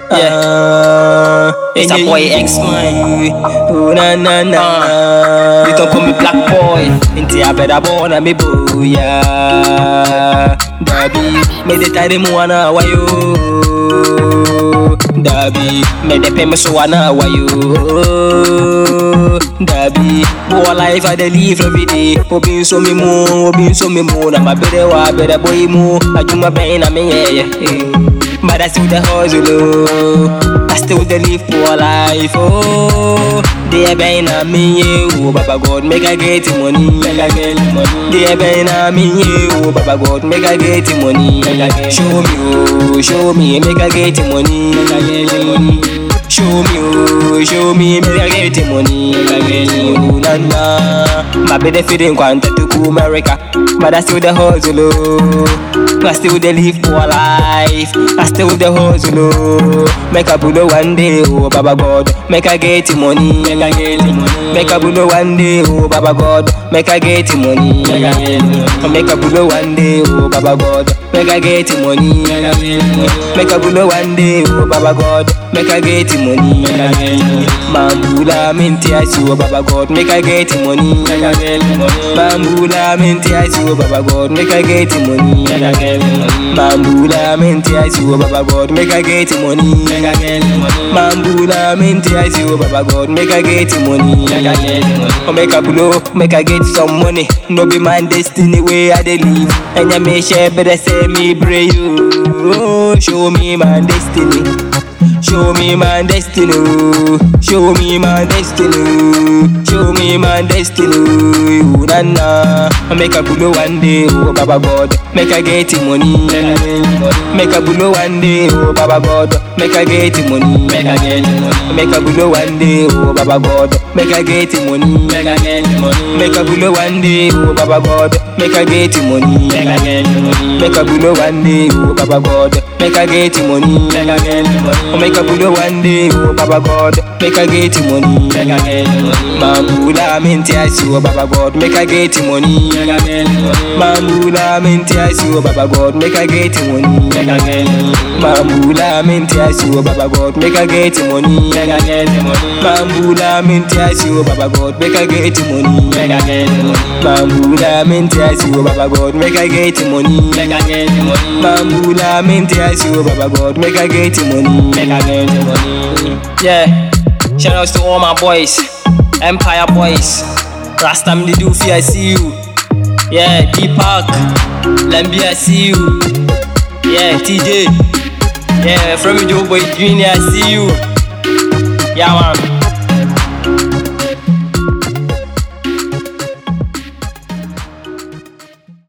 Yeah. It's a boy X, man. Oh na na na. You don't call me black boy. Inti a better born a me booya. Dabi, me de tare mu wana wayo. Dabi, me de pe me so wana wayo. Dabi, boy life I dey live every day. Obi so me mo, obi so me mo. Na ma bere wa bere boy mo. Ajuma ben na me yeah yeah. But I still the hustle, oh. I still the live for life, oh. They been a me, yeah, oh, Baba God, make I get the money, make I get the money. They been a me, yeah, oh, Baba God, make I get the money, make I get. Show me, oh, show me, make I get the money, make I get the money. Show me, oh, show me, make I get the money, make I get the money. Na na, my baby feeling quanta to go America, but I still the hustle, oh. I still the live for life. I still the hustle, oh. Make a bulo one day, oh Baba God. Make I get the money, make I get the money. Make a bulo one day, oh Baba God. Make I get the money, make I get the money. Make a bulo one day, oh Baba God. Make I get the money, make I get the money. Make a bulo one day, oh Baba God. Make I get the money, make I get the money. Mambula minti asu, oh Baba God. Make I get the money, make I get the money. Mambula minti asu, oh Baba God. Make I get the money, make I get the money. Mambula minti asu, oh Baba God. Make I get the money, make I get the money. Mambula minti asu, oh Baba God. Make I get the money, make I get the money. Oh, make a blow, make I get some money. No be my destiny way I dey live. And ya me share, better say me pray you. Oh, show me my destiny. Show me my destiny, oh. show me my destiny, show me my destiny, oh, na na. I make a bulo one day, oh Baba God, make I get the money, make a bulo one day, oh Baba God, make I get the money, make I get the money, make a bulo one day, oh Baba God, make I get the money, make I get the money, make a bulo one day, oh Baba God, make I get the money, make I get the money, make a bulo one day, oh Baba God, make I get the money, make I get the money. Oh, make a bulo one day, oh Baba God, make I get the money, make I get the money. Mambula minti asu, oh Baba God, make I get the money, make I get the money. Mambula minti asu, oh Baba God, make I get the money, make I get the money. Mambula minti asu, oh Baba God, make I get the money, make I get the money. Mambula minti asu, oh Baba God, make I get the money, make I get the money. Mambula minti asu, oh Baba God, make I get the money, make I get the money. Mambula minti asu, oh Baba God, make I get the money, make I get the money. Yeah. Shout outs to all my boys. Empire boys. Last time they do fear, I see you. Yeah, D Park. Lambi, I see you. Yeah, TJ. Yeah, from Joe Boy Junior, I see you. Yeah, man.